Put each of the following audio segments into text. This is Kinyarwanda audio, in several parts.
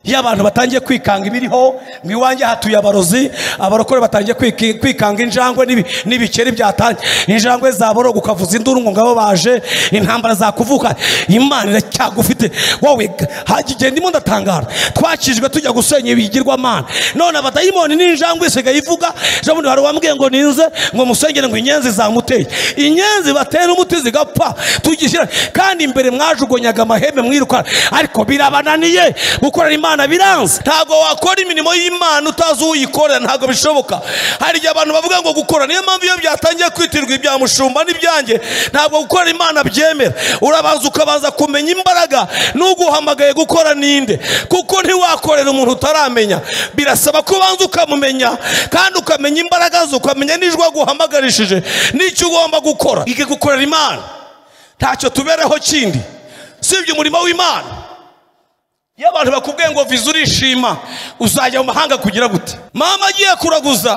iyo abantu batangiye kwikanga ibiriho mu iwanjye hatuye abarozi abarokore batangiye kwiki- kwikanga injangwe n'ibi- n'ibikeri byatangiye injangwe zaboroga ukavuza induru ngo ngabo baje intambara zakuvuka imana iracyagufite wowe hajya igihe ndimo ndatangara twakijwe tujya gusenya ibigirwamana none abadayimoni n'injangwe isigaye ivuga ejo bundi hari uwambwiye ngo ninze ngo musengere ngo inyenzi zamuteye inyenzi batera umuti zigapfa tugishyira kandi imbere mwajugunyaga amahembe mwirukana ariko birabananiye gukorera imana biranze ntabwo wakora imirimo y'imana utazi uyikorera ntabwo bishoboka hari igihe abantu bavuga ngo gukora niyo mpamvu iyo byatangiye kwitirirwa ibya mushumba n'ibyanjye ntabwo gukorera imana byemera urabanza ukabanza kumenya imbaraga n'uguhamagaye gukora ninde kuko ntiwakorera umuntu utaramenya birasaba ko ubanza ukamumenya kandi ukamenya imbaraga ze ukamenya n'ijwi aguhamagarishije n'icyo ugomba gukora ige gukorera imana ntacyo tubereho kindi usibye umurimo w'imana iyo abantu bakubwiye ngo viza urishima uzajya mu mahanga kugira gute mama agiye kuraguza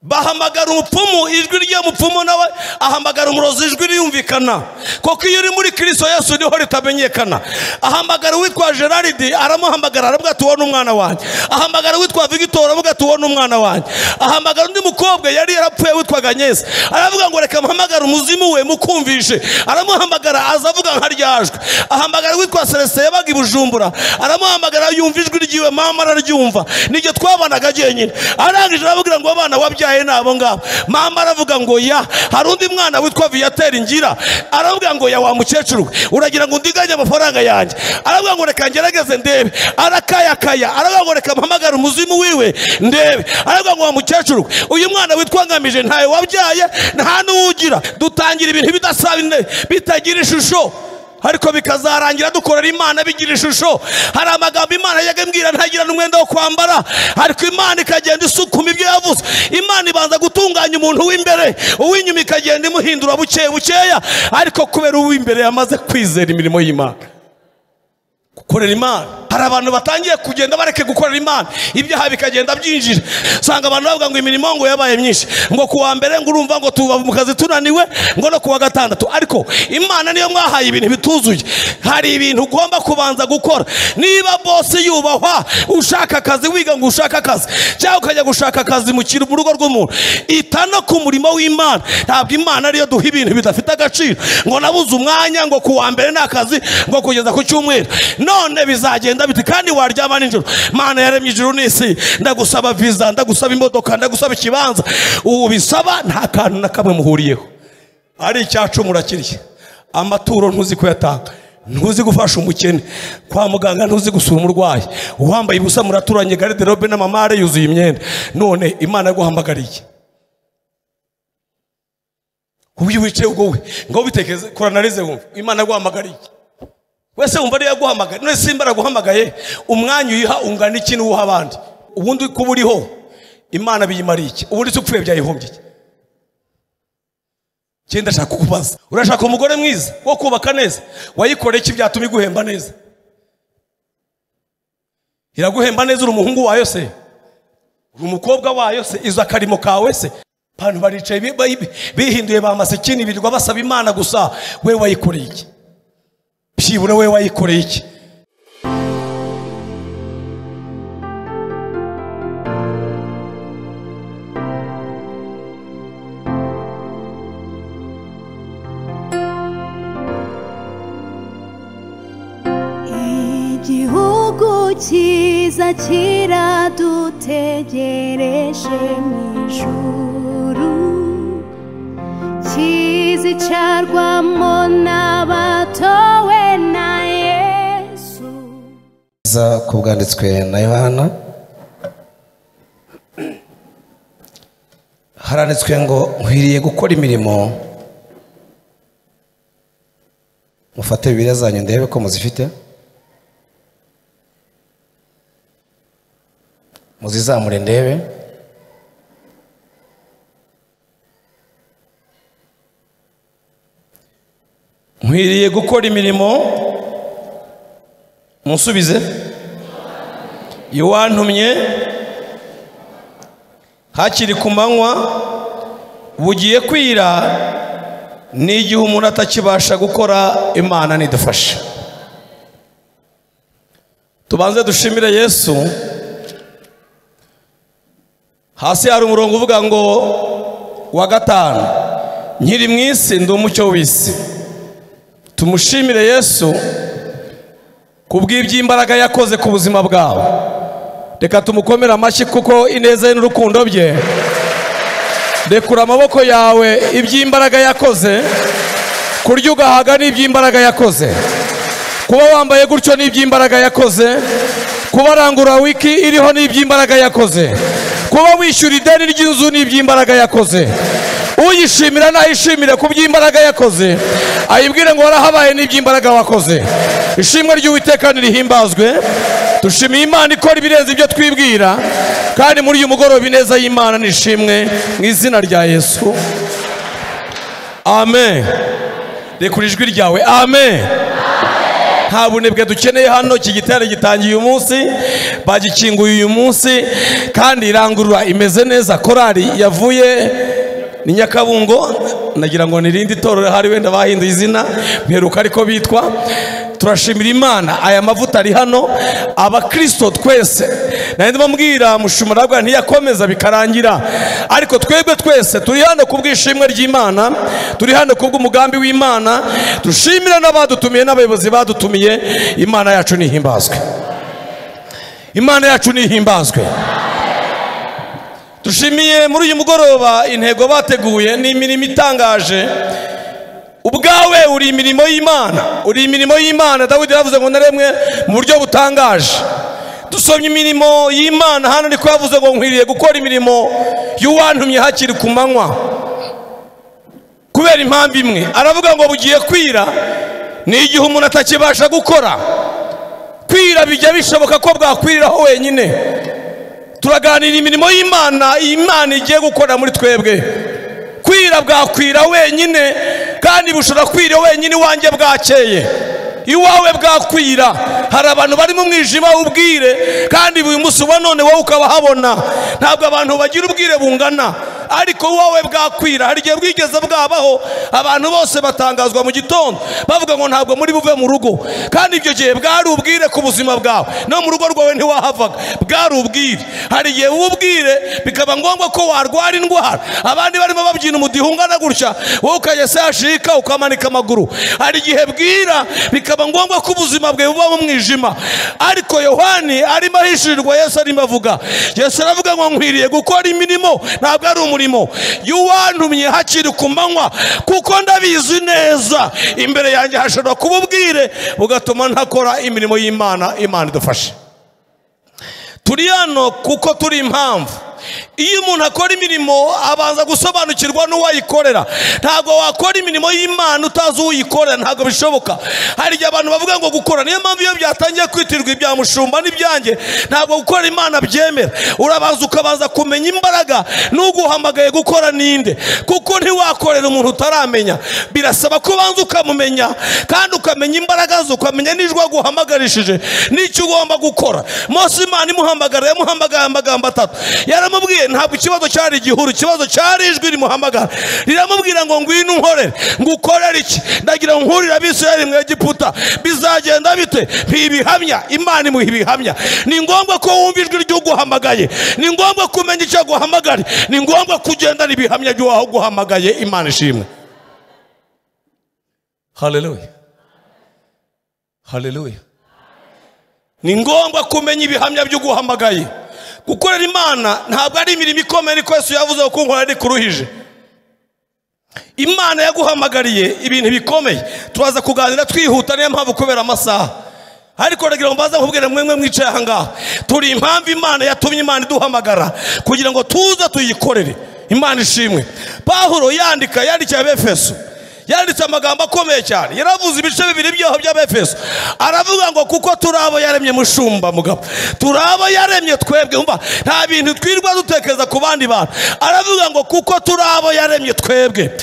bahamagara umupfumu ijwi ry'umupfumu nawe ahamagara umurozi ijwi riyumvikana kuko iyo uri muri kirisito yesu niho ritamenyekana ahamagara uwitwa gerard aramuhamagara aravuga ati ubona umwana wanjye ahamagara uwitwa vigitora aravuga ati ubona umwana wanjye ahamagara undi mukobwa yari yarapfuye witwaga ageze aravuga ngo reka mpamagare umuzimu we mukumvishe aramuhamagara aza avuga nka ryajwe ahamagara witwa celestin yabaga i bujumbura aramuhamagara yumva ijwi ryiwe mama araryumva niryo twabanaga jyenyine arangije arababwira ngo abana wabyaye ni abo ngabo mama aravuga ngo ya hari undi mwana witwa viyateri ngira aravuga ngo ya wa mukecuru we uragira ngo undiganye amafaranga yanjye aravuga ngo reka ngerageze ndebe arakayakaya aravuga ngo reka mpamagare umuzimu wiwe ndebe aravuga ngo wa mukecuru we uyu mwana witwa ngamije ntawe wabyaye nta n'uwugira dutangira ibintu bidasaba ine- bitagira ishusho ariko bikazarangira dukorera imana bigira ishusho hari amagambo imana yajyaga imbwira ntagira n'umwenda wo kwambara ariko imana ikagenda isukuma ibyo yavuze imana ibanza gutunganya umuntu w'imbere uw'inyuma ikagenda imuhindura buke bukeya ariko kubera uw'imbere yamaze kwizera imirimo y'imana gukorera imana hari abantu batangiye kugenda bareke gukorera imana ibyaha bikagenda byinjira usanga abantu bavuga ngo imirimo ngo yabaye myinshi ngo ku wa mbere ngo urumva ngo tuva mu kazi tunaniwe ngo no ku wa gatandatu ariko imana niyo mwahaye ibintu bituzuye hari ibintu ugomba kubanza gukora niba bose yubahwa ushaka akazi wiga ngo ushake akazi cyangwa ukajya gushaka akazi mu kintu mu rugo rw'umuntu ita no ku murimo w'imana ntabwo imana ariyo duha ibintu bidafite agaciro ngo nabuze umwanya ngo ku wa mbere ni akazi ngo kugeza ku cyumweru none bizagenda biti kandi waryama nijoro mana yaremye ijuru n'isi ndagusaba viza ndagusaba imodoka ndagusaba ikibanza ubu bisaba nta kantu na kamwe muhuriyeho ari icyacumu urakiriye amaturo ntuzi kuyatanga ntuzi gufasha umukene kwa muganga ntuzi gusura umurwayi uwambaye ubusa muraturanye gariderobe n'amamare yuzuye imyenda none imana yaguhamagariye ubyo wicaye ubwo we ngo bitekeze koranarize wumve imana yaguhamagariye wese wumva ariyo yaguhamagaye none simba araguhamagaye umwanya uyiha ungana iki n'uwuha abandi ubundi kuba uriho imana biyimariye iki ubundi se upfuye byayihombye iki njye ndashaka kukubaza urashaka umugore mwiza wo kubaka neza wayikoreye iki byatuma iguhemba neza iraguhemba neza uri umuhungu wayo se uri umukobwa wayo se izo akarimo kawe se abantu baricaye bi- bi- bihinduye ba masikini birirwa basaba imana gusa we wayikoreye iki byibura we wayikoreye iki igihugu cyiza kiradutegereje mu ijuru kizicarwamo n'abatowe na yesu za ku bwanditswe na yohana haranditswe ngo nkwiriye gukora imirimo mufate bibiriya zanyu ndebe ko muzifite muzizamure ndebe nkwiriye gukora imirimo musubize iwantumye hakiri ku manywa bugiye kwira n'igihe umuntu atakibasha gukora imana nidufasha tubanze dushimire yesu hasi hari umurongo uvuga ngo wa gatanu nkiri mu isi ndi umucyo w'isi tumushimire yesu kubw'iby'imbaraga yakoze ku buzima bwawe reka tumukomere amashyi kuko ineza ye n'urukundo bye rekura amaboko yawe iby'imbaraga yakoze kurya ugahaga ni iby'imbaraga yakoze kuba wambaye gutyo ni iby'imbaraga yakoze kuba arangura wiki iriho ni iby'imbaraga yakoze kuba wishyura ideni ry'inzu ni iby'imbaraga yakoze uyishimira nayishimire ku by'imbaraga yakoze ayibwire ngo warahabaye n'iby'imbaraga wakoze ishimwe ry'uwiteka nirihimbazwe dushimiye imana ikora ibirenze ibyo twibwira kandi muri uyu mugoroba ineza y'imana nishimwe mu izina rya yesu amen rekura ijwi ryawe amen nta bunebwe dukeneye hano iki gitero gitangiye uyu munsi bagikinguye uyu munsi kandi irangurura imeze neza korari yavuye ni nyakabungo nagira ngo ni irindi torero hari wenda bahinduye izina mperuka ariko bitwa turashimira imana aya mavuta ari hano abakirisito twese nari mbabwira mushumarabwa ntiyakomeza bikarangira ariko twebwe twese turi hano ku bw'ishimwe ry'imana turi hano ku bw'umugambi w'imana dushimira n'abadutumiye n'abayobozi badutumiye imana yacu nihimbazwe imana yacu nihimbazwe dushimiye muri uyu mugoroba intego bateguye ni imirimo itangaje ubwawe uri imirimo y'imana uri imirimo y'imana dawidi yavuze ngo naremwe mu buryo butangaje dusomye imirimo y'imana hano ariko yavuze ngo nkwiriye gukora imirimo y'uwantumye hakiri ku manywa kubera impamvu imwe aravuga ngo bugiye kwira ni igihe umuntu atakibasha gukora kwira bijya bishoboka ko bwakwiriraho wenyine turaganira imirimo y'imana imana igiye gukora muri twebwe kwira bwakwira wenyine kandi bushobora kwira wenyine iwanjye bwakeye iwawe bwakwira hari abantu bari mu mwijima w'ubwire kandi buri munsi uba none wowe ukabahabona ntabwo abantu bagira ubwire bungana ariko wowe bwakwira hari igihe bwigeze bwabaho abantu bose batangazwa mu gitondo bavuga ngo ntabwo muri buve mu rugo kandi ibyo gihe bwari ubwire ku buzima bwawe no mu rugo rwawe ntiwahavaga bwari ubwire hari igihe ubwire bikaba ngombwa ko warwara indwara abandi barimo babyina umudiho ungana gutya wowe ukajya sashika ukamanika amaguru hari igihe bwira bikaba ngombwa ko ubuzima bwe buba mu mwijima ariko yohani arimo ahishirirwa yesu arimo avuga yesu aravuga ngo nkwiriye gukora imirimo ntabwo ari umurimo y'uwantumye hakiri ku manywa kuko ndabizi neza imbere yanjye hashobora kuba ubwire bugatuma ntakora imirimo y'imana imana idufashe turi hano kuko turi impamvu iyo umuntu akora imirimo abanza gusobanukirwa n'uwayikorera ntabwo wakora imirimo y'imana utazi uyikorera ntabwo bishoboka hari igihe abantu bavuga ngo gukora niyo mpamvu iyo byatangiye kwitirwa ibya mushumba n'ibyanjye ntabwo gukora imana byemera urabanza ukabanza kumenya imbaraga n'uguhamagaye gukora ninde kuko ntiwakorera umuntu utaramenya birasaba ko ubanza ukamumenya kandi ukamenya imbaraga ze ukamenya n'ijwi aguhamagarishije n'icyo ugomba gukora mose imana imuhamagara yamuhamagaye amagambo atatu yaramubwiye ntabwo ikibazo cyari igihuru ikibazo cyari ijwi rimuhamagara riramubwira ngo ngwino unkorere ngo ukorere iki ndagira ngo nkurire abisirayeli mu egiputa bizagenda bite ntibihamya imana imuha ibihamya ni ngombwa ko wumva ijwi ry'uguhamagaye ni ngombwa ko umenya icyo aguhamagara ni ngombwa ko ugendana ibihamya by'uwaho guhamagaye imana ishimwe haleluya haleluya ni ngombwa kumenya ibihamya by'uguhamagaye gukorera imana ntabwo ari imirimo ikomeye ariko yesu yavuze ko nkora ari kuruhije imana yaguhamagariye ibintu bikomeye turaza kuganira twihuta niyo mpamvu kubera amasaha ariko rero ngo mbaze nkubwire mwe mwicaye aha ngaha turi impamvu imana yatumye imana iduhamagara kugira ngo tuze tuyikorere imana ishimwe pahuro yandika yandikiye abefeso yanditse amagambo akomeye cyane yaravuze ibice bibiri by'aho by'abefeso aravuga ngo kuko turi abo yaremye mushumba mugabo turi abo yaremye twebwe umva nta bintu twirwa dutekereza ku bandi bantu aravuga ngo kuko turi abo yaremye twebwe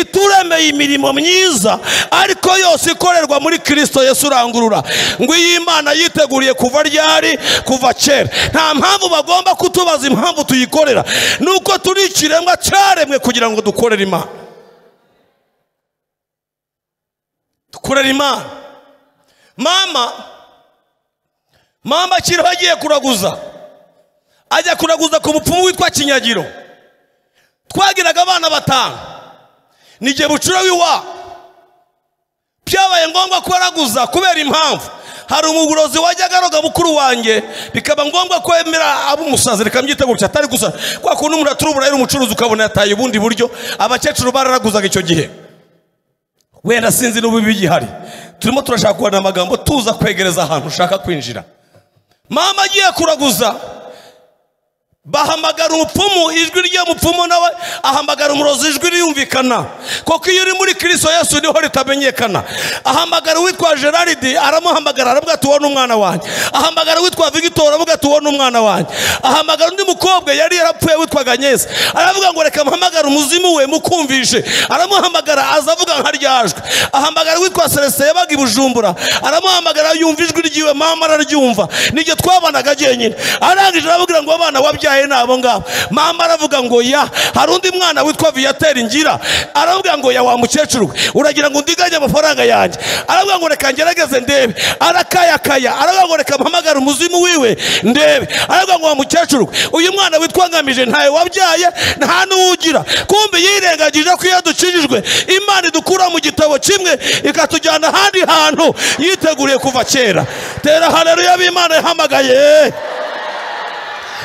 ituremeye imirimo myiza ariko yose ikorerwa muri kirisito yesu urangurura ngo iyi imana yiteguriye kuva ryari kuva kera nta mpamvu bagomba kutubaza impamvu tuyikorera nuko turi ikiremwa cyaremwe kugira ngo dukorere imana dukorera imana mama mama kiriho agiye kuraguza ajya kuraguza ku mupfumu witwa kinyagiro twagiraga abana batanu n'igihe bucura w'iwabo byabaye ngombwa ko araguza kubera impamvu hari umuburozi wajyaga aroga mukuru wanjye bikaba ngombwa ko yemera ab'umusazi reka mbyite gutya atari gusa kwa kuntu umuntu aturubura yari umucuruzi ukabona yataye ubundi buryo abakecuru bararaguzaga icyo gihe wenda sinzi n'ubu bigihari turimo turashaka kubona amagambo tuza kwegereza ahantu ushaka kwinjira mama agiye kuraguza bahamagara umupfumu ijwi ry'umupfumu nawe ahamagara umurozi ijwi riyumvikana kuko iyo uri muri kirisito yesu niho ritamenyekana ahamagara uwitwa gerard aramuhamagara aravuga ati uwo ni umwana wanjye ahamagara uwitwa victor aravuga ati uwo ni umwana wanjye ahamagara undi mukobwa yari yarapfuye witwaga aganyesi aravuga ngo reka mpamagare umuzimu we mukumvishe aramuhamagara aza avuga nka ryajwe ahamagara uwitwa celestin yabaga i bujumbura aramuhamagara yumva ijwi ryiwe mama araryumva nibyo twabanaga jyenyine arangije arababwira ngo abana wabyaye ni abo ngabo mama aravuga ngo ya hari undi mwana witwa viyateri ngira aravuga ngo ya wa mukecuru we uragira ngo undiganye amafaranga yanjye aravuga ngo reka ngerageze ndebe arakayakaya aravuga ngo reka mpamagare umuzimu wiwe ndebe aravuga ngo wa mukecuru we uyu mwana witwa ngamije ntawe wabyaye nta n'uwugira kumbe yirengagije ko iyo dukijijwe imana idukura mu gitabo kimwe ikatujyana ahandi hantu yiteguriye kuva kera tera haleluya b'imana yahamagaye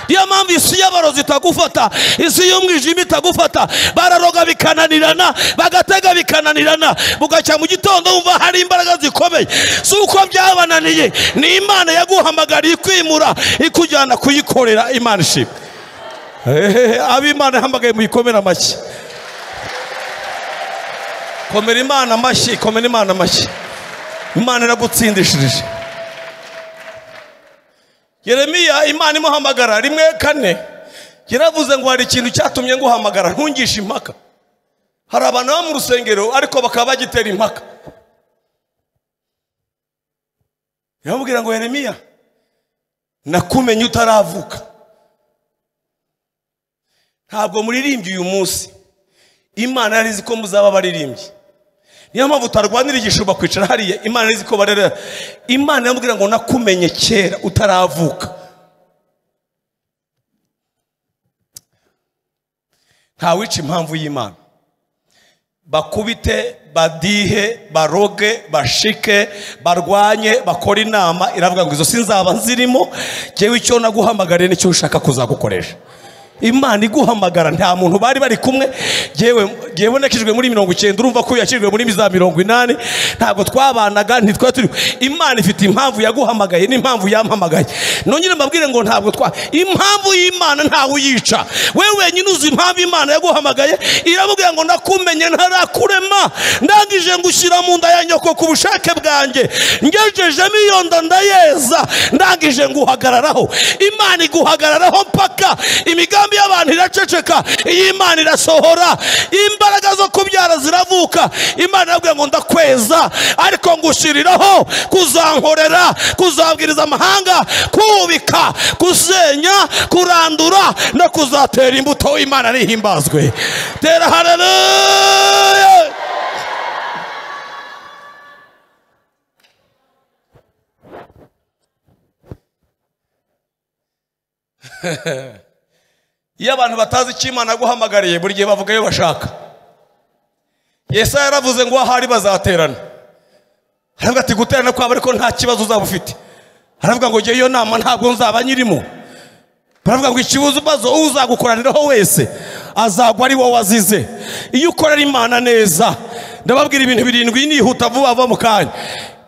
niyo mpamvu isi y'abarozi itagufata isi y'umwijima itagufata bararoga bikananirana bagatega bikananirana bugacya mu gitondo wumva hari imbaraga zikomeye si uko byabananiye ni imana yaguhamagariye ikwimura ikujyana kuyikorera imana ishimwe Ehehe, ab'imana yahamagaye muyikomere amashyi komera imana amashyi komera imana amashyi imana iragutsindishirije yeremiya imana imuhamagara rimwe kane yaravuze ngo hari ikintu cyatumye nguhamagara ntungishe impaka hari abantu baba mu rusengero ariko bakaba bagitera impaka yamubwira ngo yeremiya nakumenye utaravuka ntabwo muririmbye uyu munsi imana yari izi ko muzaba abaririmbyi niyo mpamvu utarwanira igishuba kwicara hariya imana yari izi ko barera imana yamubwira ngo nakumenye kera utaravuka ntawica impamvu y'imana bakubite badihe baroge bashike barwanye bakore inama iravuga ngo izo sinzaba nzirimo ngewe icyo naguhamagariye nicyo ushaka kuzagukoresha imana iguhamagara nta muntu bari bari kumwe yewe yewe nakijwe muri mirongo icyenda urumva ko yakijwe muri za mirongo inani ntabwo twabanaga ntitwari turi imana ifite impamvu yaguhamagaye n'impamvu yampamagaye nongere mbabwire ngo ntabwo twa impamvu y'imana ntawe uyica wewe wenyine uzi impamvu imana yaguhamagaye irabubwira ngo ndakumenye ntarakurema ndangije ngushyira mu nda ya nyoko ku bushake bwanjye ngejejemo iyo nda ndayeza ndangije nguhagararaho imana iguhagararaho mpaka imigambi imigambi y'abantu iraceceka iyi imana irasohora imbaraga zo kubyara ziravuka imana irabwira ngo ndakweza ariko ngushyiriraho kuzankorera kuzabwiriza amahanga kubika gusenya kurandura no kuzatera imbuto imana nihimbazwe tera haleluya iyo abantu batazi icyo imana yaguhamagariye buri gihe bavuga iyo bashaka yesu yaravuze ngo ahari bazaterana aravuga ati guterana kwabo ariko nta kibazo uzaba ufite aravuga ngo iyo nama ntabwo nzaba nyirimo baravuga ngo ikibazo uzagukoraniraho wese azagwa ari wowe wazize iyo ukorera imana neza ndababwira ibintu birindwi nihuta vuba vuba mu kanya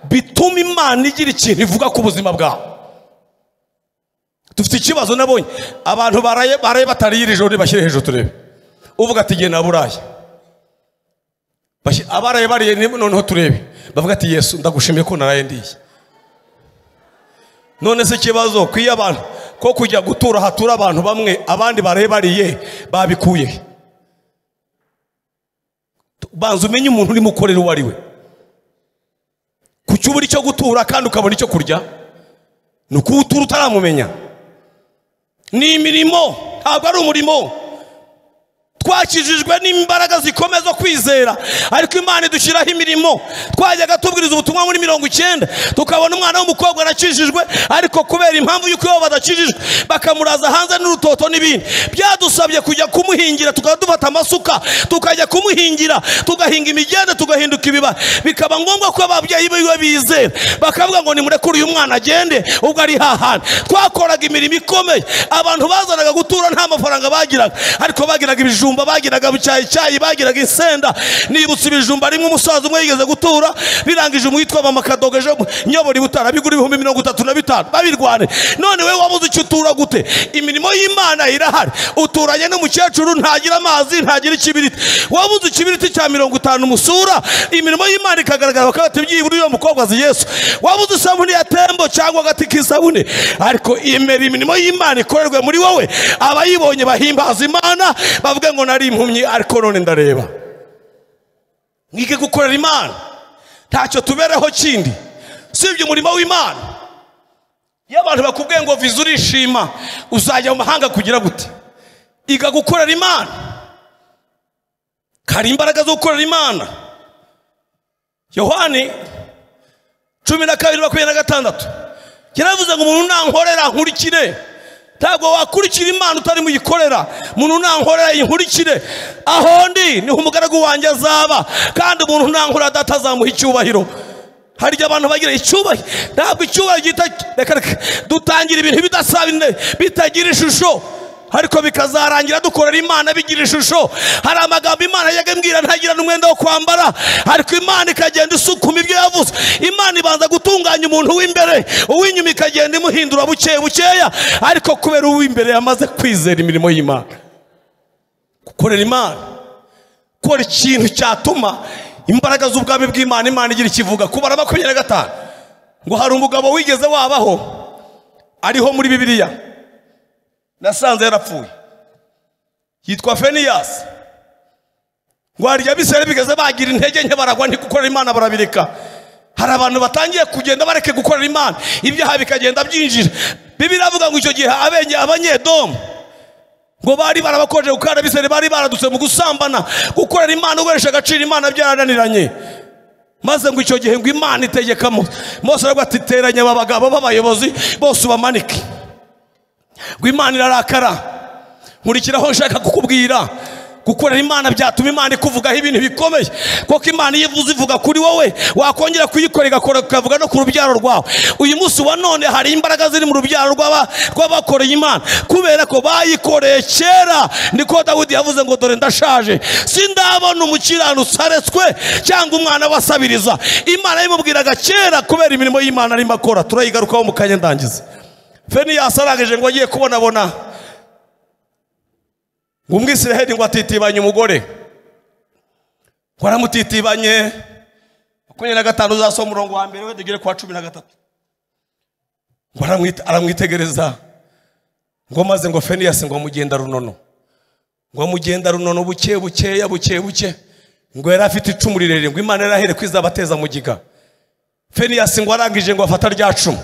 bituma imana igira ikintu ivuga ku buzima bwawe dufite ikibazo nabonye abantu baraye baraye batariyira ijoro ntibashyire hejuru turebe uvuga ati genda burayi Bashyi- abaraye bariye ni- noneho turebe bavuga ati yesu ndagushimiye ko naraye ndiye none se ikibazo ku iyo abantu ko kujya gutura hatura abantu bamwe abandi baraye bariye babikuye he? banza umenye umuntu urimo ukorera uwo ari we kuki ubura icyo gutura kandi ukabona icyo kurya ni ukuwutura utaramumenya ni imirimo ntabwo ari umurimo twakijijwe n'imbaraga zikomeye zo kwizera ariko imana idushyiraho imirimo twajyaga tubwiriza ubutumwa muri mirongo icyenda tukabona umwana w'umukobwa arakijijwe ariko kubera impamvu y'uko iwabo badakijijwe bakamuraza hanze n'urutoto n'ibindi byadusabye kujya kumuhingira tukaba dufata amasuka tukajya kumuhingira tugahinga imigende tugahinduka ibibara bikaba ngombwa ko ababyeyi biwe bizera bakavuga ngo nimurekure uyu mwana agende ubwo ari hahandi twakoraga imirimo ikomeye abantu bazanaga gutura nta mafaranga bagiraga ariko bagiraga ibijumba bagiraga bucyayicyayi bagiraga insenda nibutse ibijumba rimwe umusaza umwe yigeze gutura birangije umwitwa mama kadogo ejo nyobora ibutara bigura ibihumbi mirongo itatu na bitanu babirwane none wowe wabuze icyo utura gute imirimo y'imana irahari uturanye n'umukecuru ntagira amazi ntagira ikibiriti wabuze ikibiriti cya mirongo itanu umusura imirimo y'imana ikagaragara bakabata byibura uyu mukobwa azi yesu wabuze isabune ya tembo cyangwa agati k'isabune ariko imera imirimo y'imana ikorerwe muri wowe abayibonye bahimbaza imana bavuga ngo nari impumyi ariko none ndareba mwige gukorera imana ntacyo tubereho kindi usibye umurimo w'imana iyo abantu bakubwiye ngo viza urishima uzajya mu mahanga kugira gute iga gukorera imana hari imbaraga zo gukorera imana yohani cumi na kabiri makumyabiri na gatandatu yaravuze ngo umuntu nankorera nkurikire ntabwo wakurikira imana utari muyikorera umuntu nankorera yinkurikire aho ndi niho umugaragu wanjye azaba kandi umuntu nankorera adatazamuha icyubahiro hari igihe abantu bagira icyubahiro ntabwo icyubahiro gihita reka reka dutangira ibintu bidasaba bitagira ishusho ariko bikazarangira dukorera imana bigira ishusho hari amagambo imana yajyaga imbwira ntagira n'umwenda wo kwambara ariko imana ikagenda isukuma ibyo yavuze imana ibanza gutunganya umuntu w'imbere uw'inyuma ikagenda imuhindura buke bukeya ariko kubera uw'imbere yamaze kwizera imirimo y'imana gukorera imana gukora ikintu cyatuma imbaraga z'ubwami bw'imana imana igira ikivuga kubara makumyabiri na gatanu ngo hari umugabo wigeze wabaho ariho muri bibiliya nasanze yarapfuye yitwa feniyasi ngo hari igihe abisirayeli bigeze bagira intege nke baragwa ntigukorera imana barabireka hari abantu batangiye kugenda bareke gukorera imana ibyaha bikagenda byinjira bibiri avuga ngo icyo gihe abenge abanyedomu ngo bari barabakojeje kuko hari abisirayeli bari baradutse mu gusambana gukorera imana uguresha agaciro imana byarananiranye maze ngo icyo gihe ngo imana itegeka mose aravuga ati teranya aba bagabo b'abayobozi bose ubamanike ngo imana irarakara nkurikiraho nshaka kukubwira gukorera imana byatuma imana ikuvugaho ibintu bikomeye kuko imana iyo ivuze ivuga kuri wowe wakongera kuyikora igakora ikavuga no ku rubyaro rwawe uyu munsi wa none hari imbaraga ziri mu rubyaro rw'aba- rw'abakoreye imana kubera ko bayikoreye kera niko dawudi yavuze ngo dore ndashaje sindabona umukiranutsi aretswe cyangwa umwana wasabiriza imana yamubwiraga kera kubera imirimo y'imana arimo akora turayigarukaho mu kanya ndangiza feniyasi arangije ngo agiye kubonabona ngo umwisiraheli ngo atitibanye umugore ngo aramutitibanye makumyabiri na gatanu uzasoma umurongo wa mbere we tugere ku wa cumi na gatatu ngo aramwite- aramwitegereza ngo maze ngo feniyasi ngo mugenda runono ngo mugenda runono buke bukeya buke buke ngo yari afite icumu rirerire ngo imana yari ahere ko izabateza mu giga feniyasi ngo arangije ngo afata rya cumu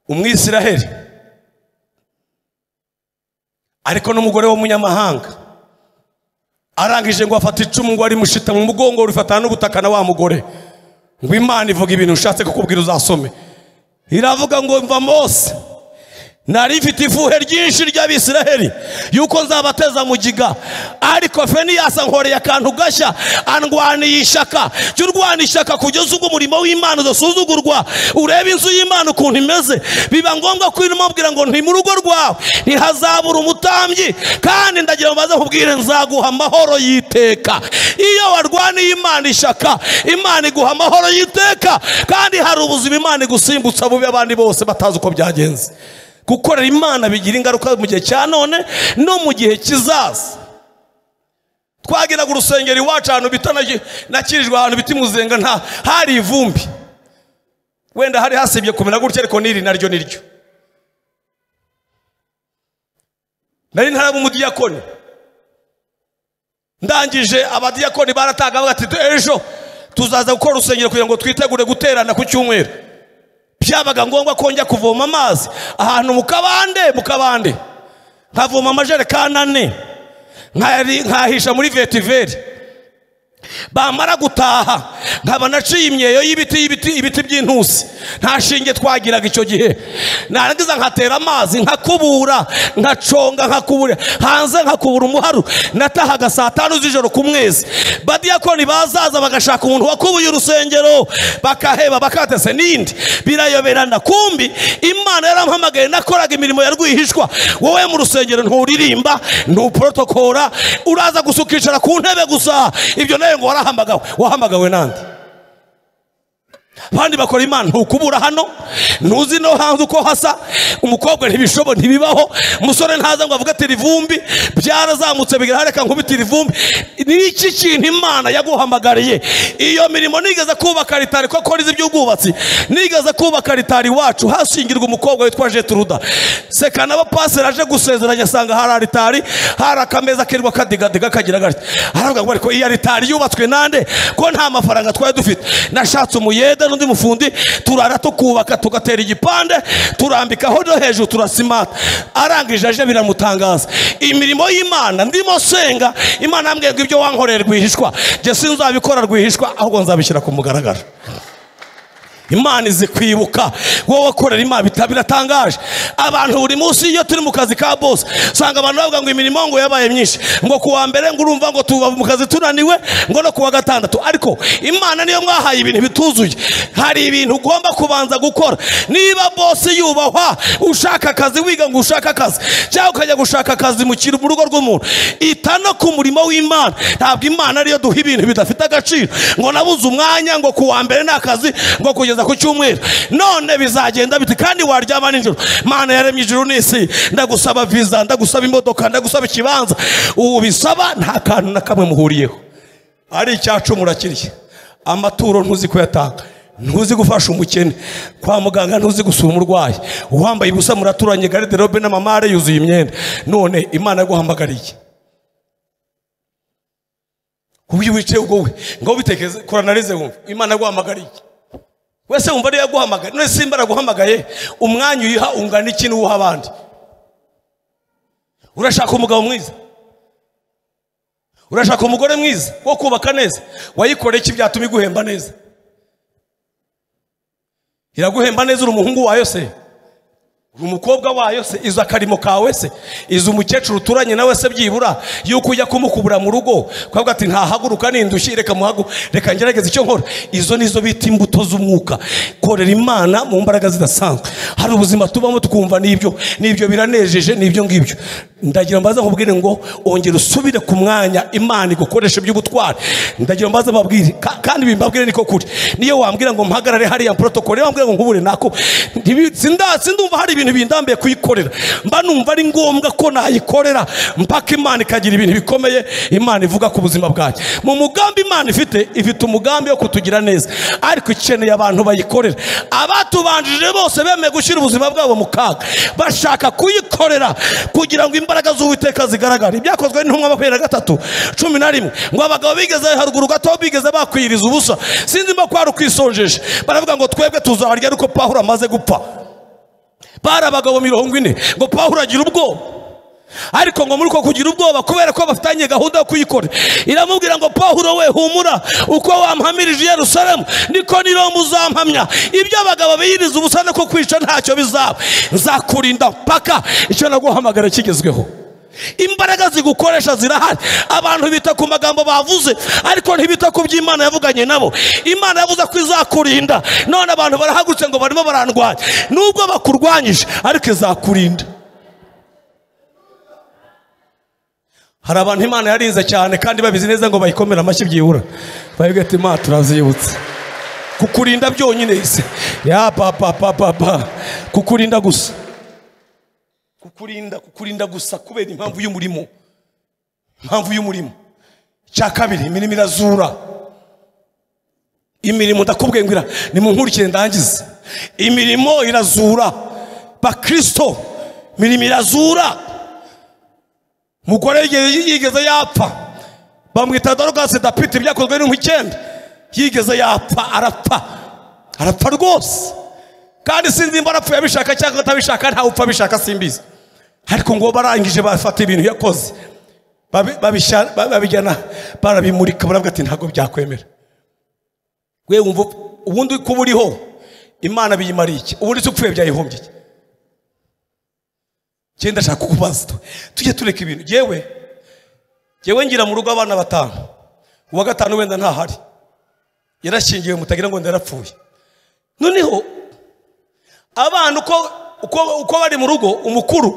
umwisiraheli ariko n'umugore w'umunyamahanga arangije ngo afate icumu ngo arimushita mu mugongo rifatana n'ubutaka na wa mugore ngo imana ivuga ibintu ushatse kukubwira uzasome iravuga ngo mva mose nari ifite ifuhe ryinshi ry'abisiraheli yuko nzabateza mu giga ariko feniyasi ankoreye akantu gashya andwaniye ishyaka jya urwana ishyaka kugeza ubwo umurimo w'imana udasuzugurwa urebe inzu y'imana ukuntu imeze biba ngombwa ko irimo abwira ngo nti mu rugo rwawe ntihazabura umutambyi kandi ndagira ngo baze nkubwire nzaguha amahoro y'iteka iyo warwaniye imana ishyaka imana iguha amahoro y'iteka kandi hari ubuzima imana igusimbutsa bubi abandi bose batazi uko byagenze gukorera imana bigira ingaruka mu gihe cya none no mu gihe kizaza twagiraga urusengero iwacu ahantu bita na- nakirijwe ahantu bita imuzenga nta hari ivumbi wenda hari hasibye kumera gutya ariko n'iri naryo ni ryo nari ntaraba umudiyakoni ndangije abadiyakoni baratanga bavuga ati ejo tuzaza gukora urusengero kugira ngo twitegure guterana ku cyumweru byabaga ngombwa ko njya kuvoma amazi ahantu mu kabande mu kabande nkavoma amajerekani ane nkari- nkahisha muri vetiveri bamara gutaha nkaba naciye imyeyo y'ibiti y'ibiti ibiti by'intusi nta shinge twagiraga icyo gihe narangiza nkatera amazi nkakubura nkaconga nkakubura hanze nkakubura umuharu natahaga saa tanu z'ijoro ku mwezi badiyakoni bazaza bagashaka umuntu wakubuye urusengero bakaheba bakatese n'indi birayoberana kumbi imana yarampamagaye nakoraga imirimo ya rwihishwa wowe mu rusengero nturirimba ntuporotokora uraza gusa ukicara ku ntebe gusa ibyo nawe ngo warahamagawe wahamagawe nande abandi bakora imana ntukubura hano ntuzi no hanze uko hasa umukobwa ntibishobora ntibibaho umusore ntaza ngo avuge ati rivumbi byarazamutse bigira reka nkubitira ivumbi ni iki kintu imana yaguhamagariye iyo mirimo nigeze kubaka ritari koko nizi iby'ubwubatsi nigeze kubaka ritari iwacu hashingirwa umukobwa witwa jeturuda seka n'abapaseri aje gusezeranya asanga hari aritari hari akameza kirirwa kadigadiga kagira gati aravuga ngo ariko iyi aritari yubatswe nande ko nta mafaranga twari dufite nashatse umuyede n'undi mufundi turara tukubaka tugatera igipande turambikaho no hejuru turasimata arangije aje biramutangaza imirimo y'imana ndimo senga imana yambwiye ngo ibyo wankoreye rwihishwa njye sinzabikora rwihishwa ahubwo nzabishyira ku mugaragaro imana izi kwibuka wowe wakorera imana bita- biratangaje abantu buri munsi iyo turi mu kazi ka bose usanga abantu bavuga ngo imirimo ngo yabaye myinshi ngo ku wa mbere ngo urumva ngo tuba mu kazi tunaniwe ngo no ku wa gatandatu ariko imana niyo mwahaye ibintu bituzuye hari ibintu ugomba kubanza gukora niba bose yubahwa ushaka akazi wiga ngo ushake akazi cyangwa ukajya gushaka akazi mu kintu mu rugo rw'umuntu ita no ku murimo w'imana ntabwo imana ariyo duha ibintu bidafite agaciro ngo nabuze umwanya ngo ku wa mbere ni akazi ngo kugeza ku cyumweru none bizagenda biti kandi waryama nijoro mana yaremye ijuru n'isi ndagusaba viza ndagusaba imodoka ndagusaba ikibanza ubu bisaba nta kantu na kamwe muhuriyeho ari icyacu murakiriye amaturo ntuzi kuyatanga ntuzi gufasha umukene kwa muganga ntuzi gusura umurwayi uwambaye ubusa muraturanye gariderobe n'amamare yuzuye imyenda none imana yaguhamagariye ubwo wicaye ubwo we ngaho bitekeze koranarize wumva imana yaguhamagariye wese wumva ariyo yaguhamagaye none simba araguhamagaye umwanya uyiha ungana iki n'uwuha abandi urashaka umugabo mwiza urashaka umugore mwiza wo kubaka neza wayikoreye iki byatuma iguhemba neza iraguhemba neza uri umuhungu wayo se uri umukobwa wayo se izi akarimo kawe se izi umukecuru uturanye nawe se byibura yuko ujya kumukubura mu rugo ukavuga ati ntahaguruka n'indushyi reka muhagu reka ngerageze icyo nkora izo nizo bita imbuto z'umwuka korera imana mu mbaraga zidasanzwe hari ubuzima tubamo tukumva n'ibyo n'ibyo biranejeje n'ibyo ngibyo ndagira mbaza nkubwire ngo ongera usubire ku mwanya imana igukoresha iby'ubutwari ndagira mbaza mbabwire ka- kandi bimbabwire niko kuri niyo wambwira ngo mpagarare hariya protocol niyo wambwira ngo nkubure nako ntibi- sinda- sindumva hari ibintu bindambiye kuyikorera mba numva ari ngombwa ko nayikorera mpaka imana ikagira ibintu bikomeye imana ivuga ku buzima bwanjye mu mugambi imana ifite ifite umugambi wo kutugira neza ariko ikeneye abantu bayikorera abatubanjije bose bemeye gushyira ubuzima bwabo mu kaga bashaka kuyikorera kugira ngo imbaraga z'uwiteka zigaragare ibyakozwe n'intumwa makumyabiri na gatatu cumi na rimwe ngo abagabo bigeze haruguru gato bigeze bakwiriza ubusa sinzi mba kwari ukwisonjeje baravuga ngo twebwe tuzaharya ariko pahuro amaze gupfa bari abagabo mirongo ine ngo pahuro agira ubwoba ariko ngo muri uko kugira ubwoba kubera ko bafitanye gahunda yo kuyikora iramubwira ngo pahuro we humura uko wampamirije i yerusalemu niko ni Roma uzampamya ibyo abagabo biyiriza ubusa no kukwica ntacyo bizaba nzakurinda mpaka icyo naguhamagara kigezweho imbaraga zigukoresha zirahari abantu bita ku magambo bavuze ariko ntibita ku byo imana yavuganye nabo imana yavuze ko izakurinda none abantu barahagurutse ngo barimo barandwanya nubwo bakurwanyije ariko izakurinda hari abantu imana yarinze cyane kandi babizi neza ngo bayikomere amashyi byibura bavuga ati imana turazibutse kukurinda byonyine ise ya papa papa papa kukurinda gusa kukurinda kukurinda gusa kubera impamvu y'umurimo impamvu y'umurimo cya kabiri imirimo irazura imirimo ndakubwiye ngo ira- nimunkurikire ndangize imirimo irazura bakristo imirimo irazura umugore yigeze yigeze yapfa bamwita dorogasi dapite byakozwe n'inka icyenda yigeze yapfa arapfa arapfa rwose kandi sinzi nimba arapfuye abishaka cyangwa atabishaka ntawe upfa abishaka simbizi ariko ngo barangije bafata ibintu yakoze babi- babisha- ba- babijyana barabimurika baravuga ati ntabwo byakwemera we wumva ubundi kuba uriho imana biyimariye iki ubundi se upfuye byayihombye iki njye ndashaka kukubaza tujye tureka ibintu yewe yewe ngira mu rugo abana batanu uwa gatanu wenda ntahari yarashyingiwe mutagira ngo ndarapfuye noneho abana uko uko uko bari mu rugo umukuru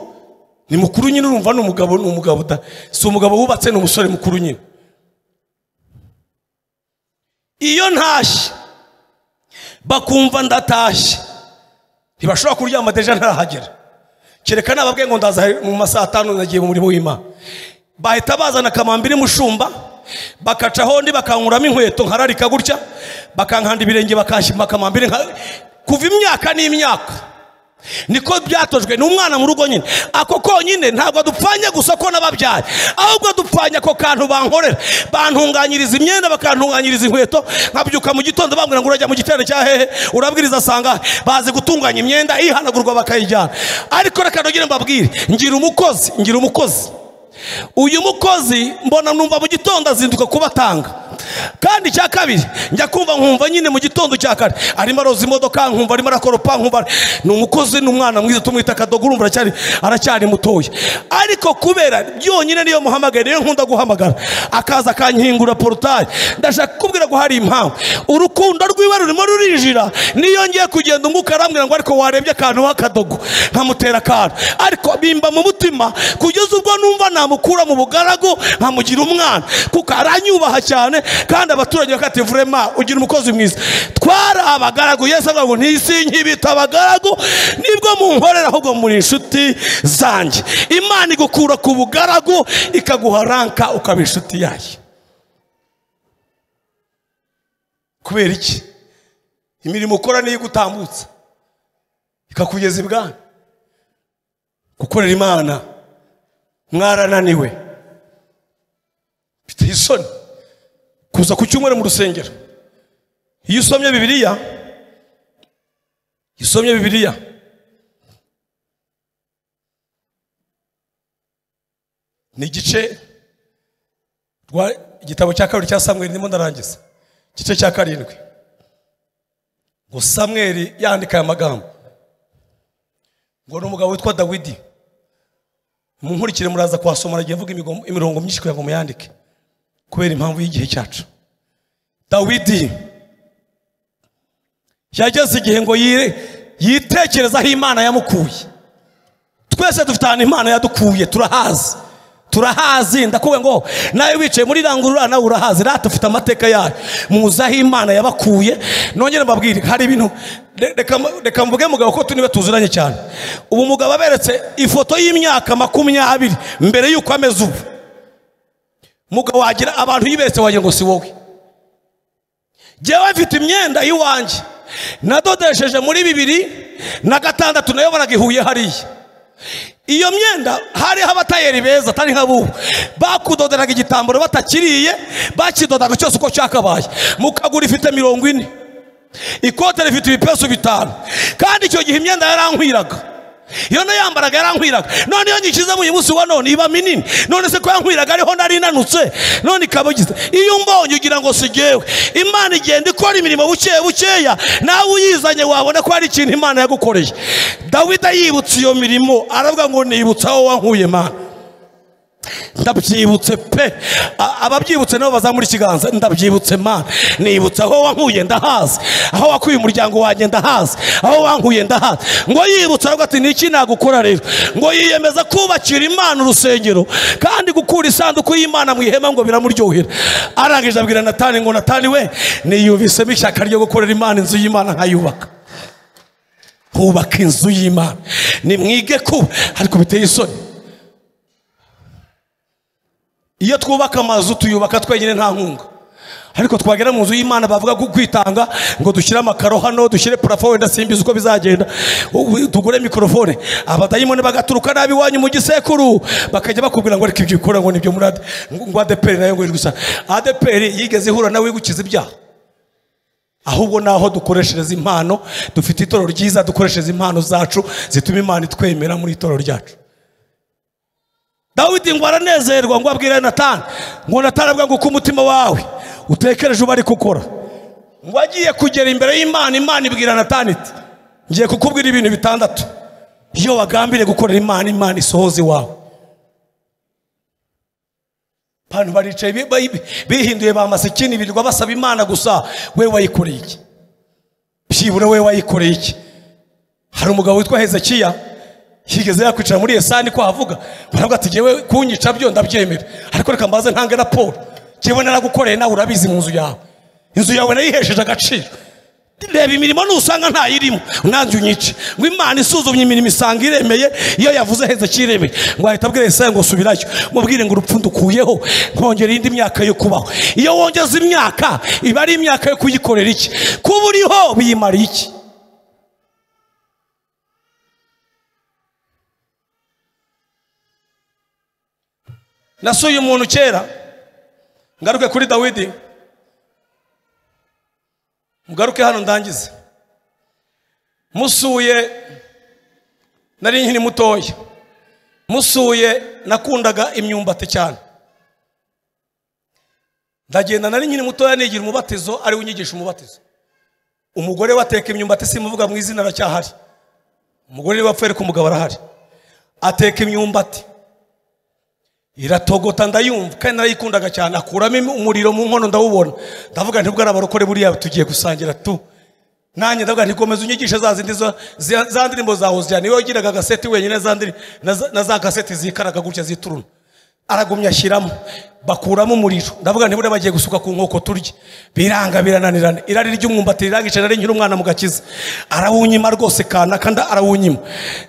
ni mukuru nyine urumva ni umugabo ni umugabo da si umugabo wubatse ni umusore mukuru nyine iyo ntashye bakumva ndatashye ntibashobora kuryama deja ntarahagera kereka nababwiye ngo ndaza mu masaha atanu nagiye mu murimo w'imana bahita bazana akamambiri mushumba bakacaho undi bakankuramo inkweto nkararika gutya bakankanda ibirenge bakanshyima akamambiri nka- kuva imyaka n'imyaka niko byatojwe ni umwana mu rugo nyine ako konyine ntabwo dupfanya gusa ko n'ababyaye ahubwo dupfanya ako kantu bankorera bantunganyiriza imyenda bakantunganyiriza inkweto nkabyuka mu gitondo bambwira ngo urajya mu giterane cya hehe urabwiriza asanga bazi gutunganya imyenda ihanagurwa bakayijyana ariko reka nongere mbabwire ngira umukozi ngira umukozi uyu mukozi mbona numva mu gitondo azinduka kubatanga kandi icya kabiri njya kumva nkumva nyine mu gitondo cya kare arimo aroza imodoka nkumva arimo arakoropa nkumva ni umukozi ni umwana mwiza tumwita kadogo urumva aracyari aracyari mutoya ariko kubera byonyine niyo muhamagaye niyo nkunda guhamagara akaza akankingura porutaye ndashaka kukubwira ko hari impamvu urukundo rwiwe rurimo rurinjira niyo ngiye kugenda umwuka arambwira ngo ariko warebye akantu w'akadogo nkamutera akantu ariko bimba mu mutima kugeza ubwo numva namukura mu bugaragu nkamugira umwana kuko aranyubaha cyane kandi abaturage bakati vurema ugira umukozi mwiza twari abagaragu yesu avuga ngo ntisi nkibita abagaragu nibwo munkorera ahubwo muri inshuti zanjye imana igukura ku bugaragu ikaguha ranka ukaba inshuti yayo kubera iki imirimo ukora niyo igutambutsa ikakugeza ibwami gukorera imana mwarananiwe biteye isoni kuza ku cyumweru mu rusengero iyo usomye bibiliya iyo usomye bibiliya ni igice rwa igitabo cya kabiri cya samweri ndimo ndarangiza igice cya karindwi ngo samweri yandika aya magambo ngo ni umugabo witwa dawidi munkurikire muraza kuhasoma nagiye mvuga imigo- imirongo myinshi kugira ngo muyandike kubera impamvu y'igihe cyacu dawidi yageze igihe ngo yire- yitekerezaho imana yamukuye twese dufite ahantu imana yadukuye turahazi turahazi ndakubwira ngo nawe wicaye muri rangurura nawe urahazi rata ufite amateka yayo muzi aho imana yabakuye nongere mbabwire hari ibintu re- reka mu- reka mvuge mugabo ko tuniba tuziranye cyane ubu mugabo aberetse ifoto y'imyaka makumyabiri mbere y'uko ameze ubu mugabo wagira abantu yiberetse wagira ngo si wowe jyewe mfite imyenda y'iwanjye nadodesheje muri bibiri na gatandatu nayo baragihuye hariya iyo myenda hariho abatayeri beza atari nk'abubu bakudoderaga igitambaro batakiriye bakidodaga cyose uko cyakabaye mukagura ifite mirongo ine ikote rifite ibipesu bitanu kandi icyo gihe imyenda yarankwiraga iyo nayambaraga yarankwiraga none iyo nyishyize mu uyu munsi wa none iba minini none se ko yankwiraga ariho nari inanutse none ikaba igize iyo umbonye ugira ngo si jyewe imana igenda ikora imirimo buke bukeya nawe uyizanye wabona ko hari ikintu imana yagukoreye dawidi yibutse iyo mirimo aravuga ngo nibutse aho wankuye mana ndabyibutse pe A- ababyibutse nabo bazamura ikiganza ndabyibutse mana nibutse aho wankuye ndahazi aho wakuye umuryango wanjye ndahazi aho wankuye ndahazi ngo yibutse aravuga ati niki nagukora rero ngo yiyemeza kubakira imana urusengero kandi gukura isanduku y'imana mu ihema ngo biramuryohera arangije abwira natani ngo natani we niyumvisemo ishyaka ryo gukorera imana inzu y'imana nkayubaka hubaka inzu y'imana nimwige kuba ariko biteye isoni iyo twubaka amazu tuyubaka twenyine nta nkunga ariko twagera mu nzu y'imana bavuga ko kwitanga ngo dushyire amakaro hano dushyire purafo wenda simbizi uko bizagenda ubu tugure mikorofone abadayimoni bagaturuka nabi iwanyu mu gisekuru bakajya bakubwira ngo ariko ibyo ukora ngo nibyo muri ade ngo adeperi nayo ngo iri gusa adeperi yigeze ihura nawe wigukiza ibyaha ahubwo ni aho dukoreshereza impano dufite itorero ryiza dukoreshereza impano zacu zituma imana itwemera muri itorero ryacu dawidi ngo aranezerwa ngo abwire natani ngo natani abwa ngo uko umutima wawe utekereje uba ari gukora ngo agiye kugera imbere y'imana imana ibwira natani iti ngiye kukubwira ibintu bitandatu iyo wagambiriye gukorera imana imana isohoza iwawe abantu baricaye bi- bi- bihinduye ba masikini birirwa basaba imana gusa we wayikoreye iki byibura we wayikoreye iki hari umugabo witwa hezekiya yigeze yakwicara muri esani ko havuga baravuga ati ngewe kunyica byo ndabyemera ariko reka mbaze ntange raporo ngewe naragukoreye nawe urabizi mu nzu yawe inzu yawe nayihesheje agaciro reba imirimo nusanga ntayirimo nanjye unyice ngo imana isuzumye imirimo isanga iremeye iyo yavuze hezekiya iremeye ngo ahita abwira esaya ngo subirayo mubwire ngo urupfu ndukuyeho nkongera indi myaka yo kubaho iyo wongeza imyaka iba ari imyaka yo kuyikorera iki kuba uriho biyimariye iki nasuye umuntu kera ngaruke kuri dawidi mugaruke hano ndangize musuye nari nkiri mutoya musuye nakundaga imyumbati cyane ndagenda nari nkiri mutoya nigira umubatizo ariwe unyigisha umubatizo umugore we ateka imyumbati simuvuga mu izina aracyahari umugore we apfuye ariko umugabo arahari ateka imyumbati iratogota ndayumva kandi narayikundaga cyane akuramo im- umuriro mu nkono ndawubona ndavuga nti bwana barokore buriya tugiye gusangira tu nanjye ndavuga nti komeza unyigishe za zindi zo- zi- za ndirimbo zawe zijyana iyo wagiraga agaseti wenyine za ndiri- na za- na za kaseti zikaraga gutya zituruna aragumya ashyiramo bakuramo umuriro ndavuga nti buriya bagiye gusuka ku nkoko turye biranga birananirana irari ry'umwumbati rirangije nari nkiri umwana mu gakiza arawunyima rwose kanaka nda arawunyima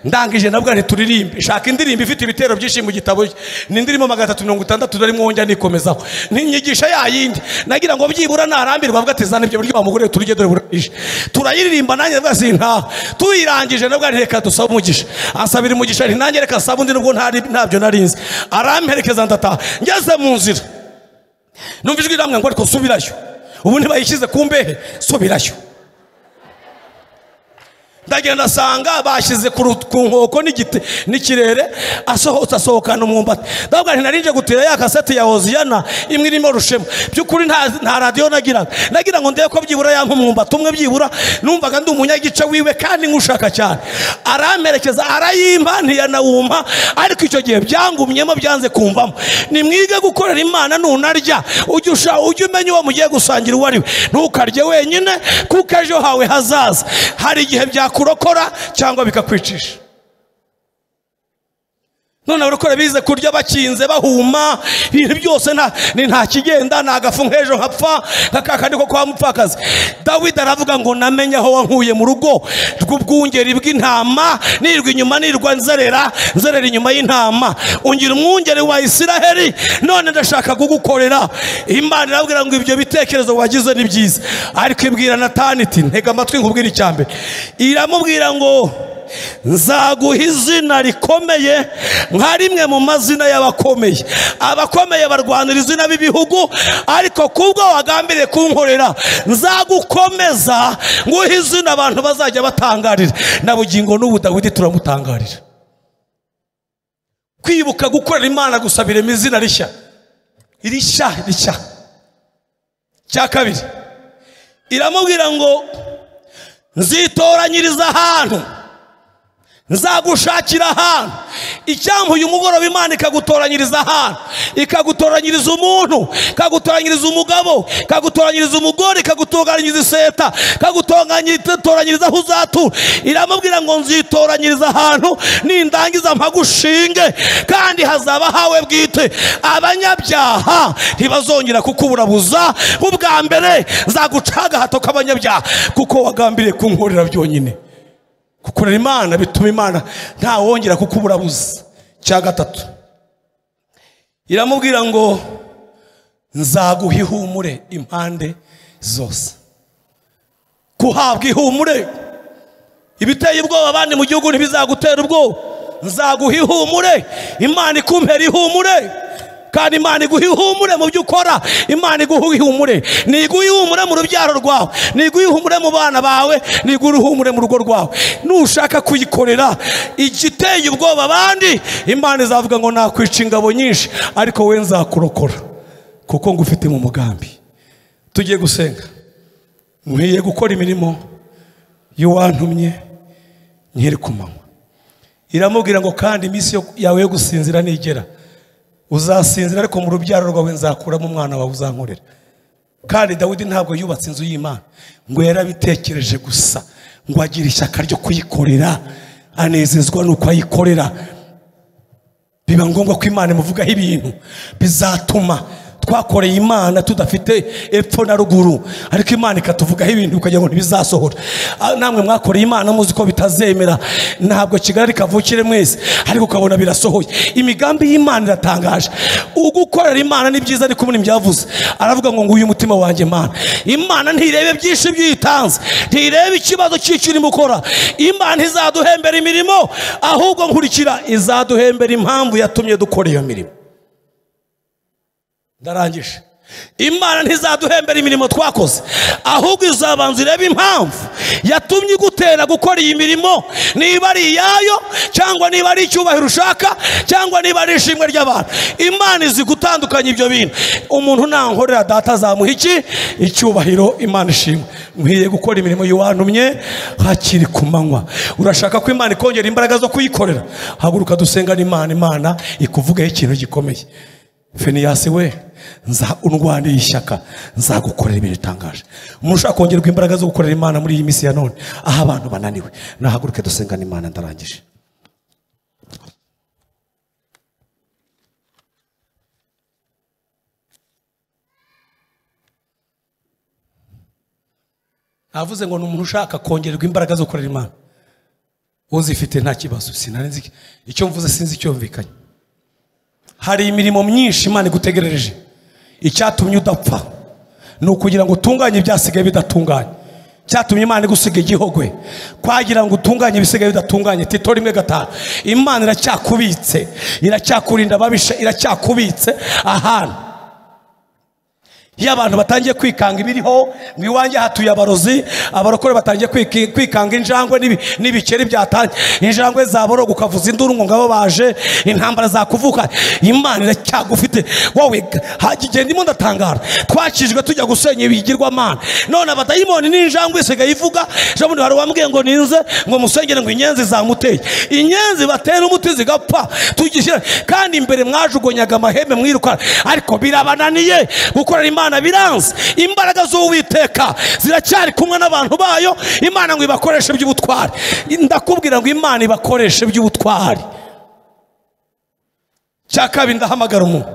ndangije ndavuga nti turirimbe shaka indirimbo ifite ibitero byinshi mu gitabo cye ni indirimbo magana atatu mirongo itandatu narimo wongera nikomezaho ninyigisha ya yindi nagira ngo byibura narambirwa avuga ati zana ibyo biryo wamugore turye dore burije turayiririmba nanjye ndavuga sintaha tuyirangije ndavuga nti reka dusabe umugisha ansabira umugisha nti nanjye reka nsaba undi nubwo ntari- ntabyo narinzi aramperekeza ndataha ngeze mu nzira numva ijwi riramwe ngo ariko subirayo ubu ntibayishyize ku mbehe subirayo ndagenda asanga bashyize ku ru- ku nkoko n'igiti n'ikirere asohotse asohokana umwumbati ndavuga nti narinje gutira ya kaseti ya hoziyana imwe irimo rushema by'ukuri nta nta radiyo nagiraga nagira ngo ndebe ko byibura yanka umwumbati umwe byibura numvaga ndi umunyagice wiwe kandi nk'ushaka cyane aramperekeza arayimpa ntiyanawumpa ariko icyo gihe byangumyemo byanze kumvamo nimwige gukorera imana nunarya ujye usha- ujye umenya uwo mugiye gusangira uwo ari we ntukarye wenyine kuko ejo hawe hazaza hari igihe byakurokora cyangwa bikakwicisha none abarokore bize kurya bakinze bahuma ibintu byose nta ni nta kigenda ni agafu nk'ejo nkapfa nka ka kandi ko kwa mupfakazi dawidi aravuga ngo namenye aho wankuye mu rugo rw'ubwungeri bw'intama nirwa inyuma nirwa nzerera nzerera inyuma y'intama ungira umwungeri wa isiraheli none ndashaka kugukorera imana irabwira ngo ibyo bitekerezo wagize ni byiza ariko ibwira natani iti ntega amatwi nkubwira icya mbere iramubwira ngo nzaguha izina rikomeye nka rimwe mu mazina y'abakomeye abakomeye barwanira izina b'ibihugu ariko kubwo wagambiriye kunkorera nzagukomeza nguhe izina abantu bazajya batangarira na bugingo n'ubu dawidi turamutangarira kwibuka gukorera imana gusabiremo izina rishya irishya rishya cya kabiri iramubwira ngo nzitoranyiriza ahantu nzagushakira ahantu icyampa uyu mugoroba imana ikagutoranyiriza ahantu ikagutoranyiriza umuntu ikagutoranyiriza umugabo ikagutoranyiriza umugore ikagutoranyiriza iseta ikagutoranyiriza aho uzatura iramubwira ngo nzitoranyiriza ahantu nindangiza mpagushinge kandi hazaba hawe bwite abanyabyaha ntibazongera kukuburabuza nk'ubwa mbere nzaguca agahato k'abanyabyaha kuko wagambiriye kunkorera byonyine gukorera imana bituma imana ntawongera kukuburabuza cya gatatu iramubwira ngo nzaguha ihumure impande zose guhabwa ihumure ibiteye ubwoba abandi mu gihugu ntibizagutera ubwoba nzaguha ihumure imana ikumpera ihumure kandi imana iguha ihumure mu byo ukora imana iguha ihumure ntiguha ihumure mu rubyaro rwawe ntiguha ihumure mu bana bawe ntiguha ihumure mu rugo rwawe nushaka kuyikorera igiteye ubwoba abandi imana izavuga ngo nakwica ingabo nyinshi ariko we nzakurokora kuko ngufite mu mugambi tugiye gusenga nkwiye gukora imirimo y'uwantumye nkiri ku manywa iramubwira ngo kandi iminsi yo- yawe yo gusinzira nigera uzasinzira ariko mu rubyaro rwawe nzakuramo umwana wawe uzankorera kandi dawidi ntabwo yubatse inzu y'imana ngo yarabitekereje gusa ngo agire ishyaka ryo kuyikorera anezezwa nuko ayikorera biba ngombwa ko imana imuvugaho ibintu bizatuma twakoreye imana tudafite epfo na ruguru ariko imana ikatuvugaho ibintu bikagira ngo ntibizasohora Ah, namwe mwakoreye imana muzi ko bitazemera ntabwo kigali kavukire mwese ariko ukabona birasohoye imigambi y'imana iratangaje ugukorera imana ni byiza ariko ubu ntibyavuze aravuga ngo nguyu umutima wanjye mana imana ntirebe byinshi byitanze ntirebe ikibazo cy'icyo urimo ukora imana izaduhembera imirimo ahubwo nkurikira izaduhembera impamvu yatumye dukora iyo mirimo ndarangije imana ntizaduhembera imirimo twakoze ahubwo izabanza irebe impamvu yatumye igutera gukora iyi mirimo niba ari iyayo cyangwa niba ari icyubahiro ushaka cyangwa niba ari ishimwe ry'abantu imana izi gutandukanya ibyo bintu umuntu nankorera data azamuha iki icyubahiro imana ishimwe nkwiye gukora imirimo y'uwantumye hakiri ku manywa urashaka ko imana ikongera imbaraga zo kuyikorera haguruka dusenga n'imana imana ikuvugeho ikintu gikomeye Finiyasi we nza undwaniye ishyaka nzagukorera ibintu bitangaje umuntu ushaka kongerwa imbaraga zo gukorera imana muri iyi minsi ya none aho abantu bananiwe nahaguruke dusengana imana ndarangije navuze ngo ni umuntu ushaka kongererwa imbaraga zo gukorera imana uzifite nta kibazo sinari nzi icyo mvuze sinzi icyumvikanye hari imirimo myinshi imana igutegerereje icyatumye udapfa ni ukugira ngo utunganye ibyasigaye bidatunganye cyatumye imana igusiga igihogwe kwagira ngo utunganye ibisigaye bidatunganye tito rimwe gatanu imana iracyakubitse iracyakurinda ababisha iracyakubitse ahantu iyo abantu batangiye kwikanga ibiriho ngo iwanjye hatuye abarozi abarokore batangiye kwiki- kwikanga injangwe n'ibi- n'ibikeri byatangiye injangwe zaboroga ukavuza induru ngo ngabo baje intambara zakuvuka imana iracyagufite wowe hagiye ndimo ndatangara twakijwe tujya gusenya ibigirwamana none abadayimoni n'injangwe isigaye ivuga ejobundi hari uwambwiye ngo ninze ngo musengere ngo inyenzi zamuteye inyenzi batera umuti zigapfa tugishyira kandi imbere mwajugunyaga amahembe mwirukana ariko birabananiye gukorera imana biranze imbaraga z'uwiteka ziracyari kumwe n'abantu bayo imana ngo ibakoreshe by'ubutwari ndakubwira ngo imana ibakoreshe by'ubutwari cya kabiri ndahamagara umuntu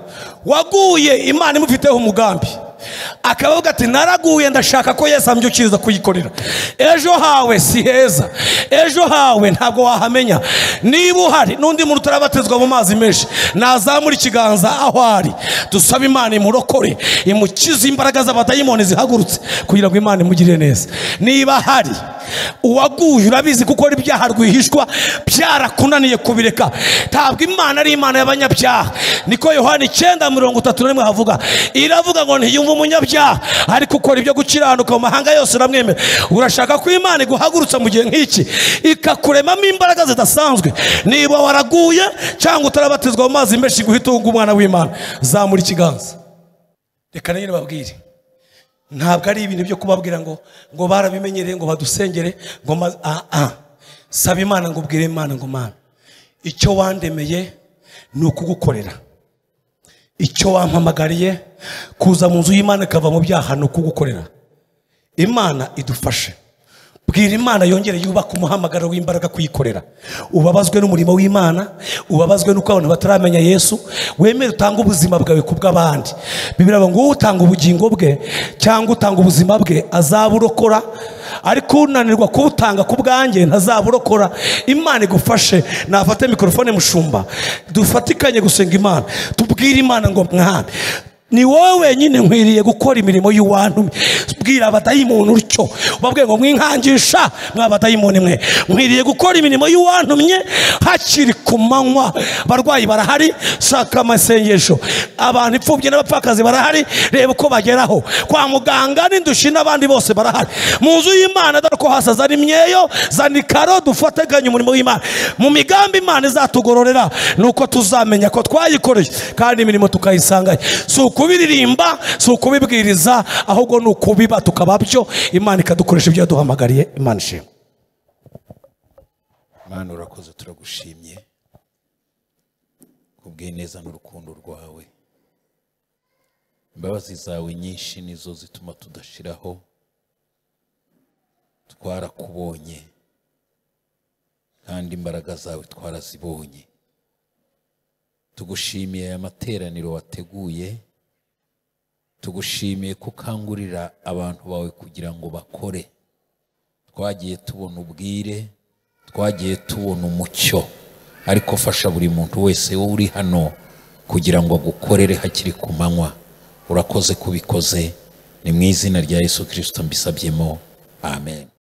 waguye imana imufiteho umugambi akavuga ati naraguye ndashaka ko yesu ambyukiriza kuyikorera ejo hawe si heza ejo hawe ntabwo wahamenya niba uhari n'undi muntu utarabatizwa mu mazi menshi nazamura ikiganza aho ari dusabe imana imurokore imukize imbaraga z'abadayimoni zihagurutse kugira ngo imana imugirire neza niba ahari uwaguye urabizi kuko ibyaha rwihishwa byarakunaniye kubireka ntabwo imana ari imana y'abanyabyaha niko yohani icyenda mirongo itatu na rimwe havuga iravuga ngo ntiyumve umunyabyaha ariko ukora ibyo gukiranuka mu mahanga yose uramwemera urashaka ko imana iguhagurutsa mu gihe nk'iki ikakuremamo imbaraga zidasanzwe niba waraguye cyangwa utarabatizwa mu mazi menshi guhita uwunga umwana w'imana zamura ikiganza reka na nyine babwire ntabwo ari ibintu byo kubabwira ngo ngo barabimenyereye ngo badusengere ngo ma- ah ah saba imana ngo ubwire imana ngo mana icyo wandemeye ni ukugukorera icyo wampamagariye kuza mu nzu y'imana ikava mu byaha ni ukugukorera imana idufashe bwira imana yongere yubake umuhamagaro w'imbaraga kuyikorera ubabazwe n'umurimo w'imana ubabazwe n'uko abantu bataramenya yesu wemere utange ubuzima bwawe ku bw'abandi bibiri ngo utanga ubugingo bwe cyangwa utanga ubuzima bwe azaburokora ariko unanirwa kuwutanga ku bwanjye ntazaburokora imana igufashe nafate mikorofone mushumba dufatikanye gusenga imana tubwire imana ngo mwana ni wowe wenyine nkwiriye gukora imirimo y'uwantumye bwira abadayimoni utyo ubabwiye ngo mwinkangisha mwabadayimoni mwe nkwiriye gukora imirimo y'uwantumye hakiri ku manywa abarwayi barahari shaka amasengesho abantu imfubyi n'abapfakazi barahari reba uko bageraho kwa muganga n'indushi n'abandi bose barahari mu nzu y'imana dore ko hasa zana imyeyo zana ikaro dufateganye umurimo w'imana mu migambi imana izatugororera ni uko tuzamenya ko twayikoreye kandi imirimo tukayisangayo si ukubiririmba si ukubibwiriza ahubwo ni ukubiba tukaba byo imana ikadukoresha ibyo yaduhamagariye imana ishimwe mana urakoze turagushimye kubw'ineza n'urukundo rwawe imbabazi zawe nyinshi nizo zituma tudashiraho twarakubonye kandi imbaraga zawe twarazibonye tugushimiye aya materaniro wateguye tugushimiye ko ukangurira abantu bawe kugira ngo bakore twagiye tubona ubwire twagiye tubona umucyo ariko fasha buri muntu wese wowe uri hano kugira ngo agukorere hakiri ku manywa urakoze kubikoze ni mu izina rya yesu kirisito mbisabyemo amen